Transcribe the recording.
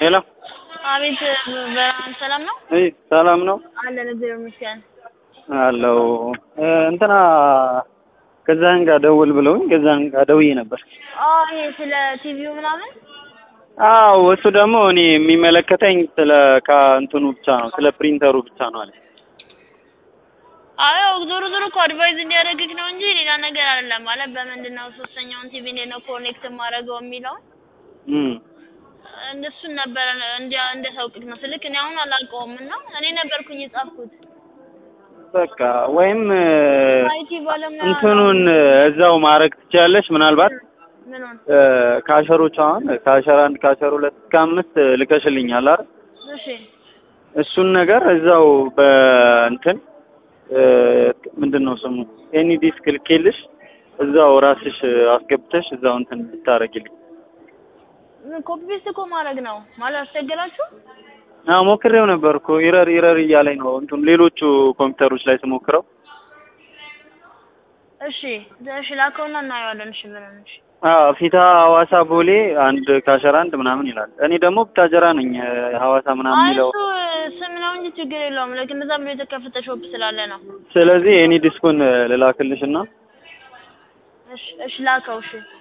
ሄሎ አቤት ብርሃን ሰላም ነው? እይ ሰላም ነው አለን እግዚአብሔር ይመስገን። አለው እንትና ገዛኸኝ ጋር ደውል ብለውኝ ገዛኸኝ ጋር ደውዬ ነበር። አዎ ይሄ ስለ ቲቪው ምናምን አዎ እሱ ደግሞ እኔ የሚመለከተኝ ስለ ከእንትኑ ብቻ ነው ስለ ፕሪንተሩ ብቻ ነው አለ። አዎ ዞሮ ዞሮ እኮ አድቫይዝ እንዲያደርግህ ነው እንጂ ሌላ ነገር አይደለም። ማለት በምንድን ነው ሶስተኛውን ቲቪ እንዴት ነው ኮኔክት የማደርገው የሚለውን እም እንደሱን ነበረ እንዲያ እንደሳውቅህ ነው ስልክ እኔ አሁን አላውቀውም እና እኔ ነበርኩኝ የጻፍኩት በቃ ወይም አይቲ ባለሙያ እንትኑን እዛው ማድረግ ትችያለሽ። ምናልባት ምኑን ካሸሮች አሁን ካሸር አንድ ካሸር ሁለት እስከ አምስት ልከሽልኛል አይደል? እሺ እሱን ነገር እዛው በእንትን ምንድን ነው ስሙ ኤኒ ዲስክ ልኬልሽ እዛው ራስሽ አስገብተሽ እዛው እንትን ብታረጊልኝ። ኮፒ ፔስት እኮ ማድረግ ነው ማለት አስቸገራችሁ? አዎ ሞክሬው ነበር እኮ ኢረር ኢረር እያለኝ ነው እንትን ሌሎቹ ኮምፒውተሮች ላይ ስሞክረው። እሺ እሺ ላከውና እናየዋለን። እሺ ብለን እሺ አዎ ፊታ ሐዋሳ ቦሌ አንድ ካሸር አንድ ምናምን ይላል። እኔ ደግሞ ብታጀራ ነኝ ሐዋሳ ምናምን አይ የሚለው እሱ ስም ነው እንጂ ችግር የለውም። ልክ እንደዛ ብሎ የተከፈተ ሾፕ ስላለ ነው። ስለዚህ ኤኒ ዲስኩን ልላክልሽና እሺ እሺ ላከው እሺ